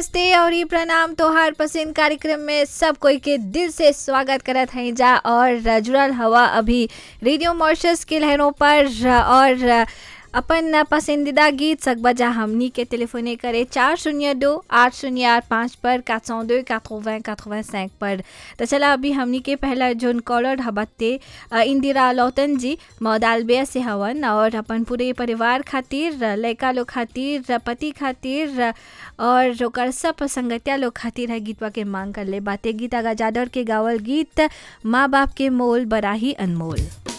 नमस्ते और ये प्रणाम तोहार पसंद कार्यक्रम में सब कोई के दिल से स्वागत करत हैं जा और जुड़ल हवा अभी रेडियो मॉर्शस के लहरों पर और अपन पसंदीदा गीत सकबजा हमनी के टेलीफोने करे चार शून्य दो आठ शून्य आठ पाँच पर quatre cent deux quatre-vingts quatre-vingt-cinq पर तो चला अभी हमनी के पहला जोन कॉलर हबत्ते इंदिरा लौतन जी मौदालबिया से हवन और अपन पूरे परिवार खातिर लड़का लोग खातिर पति खातिर और ओकर सब संगतिया लोग खातिर है गीतवा के मांग कर ले बातें गीत आगा जादर के गावल गीत माँ बाप के मोल बराही अनमोल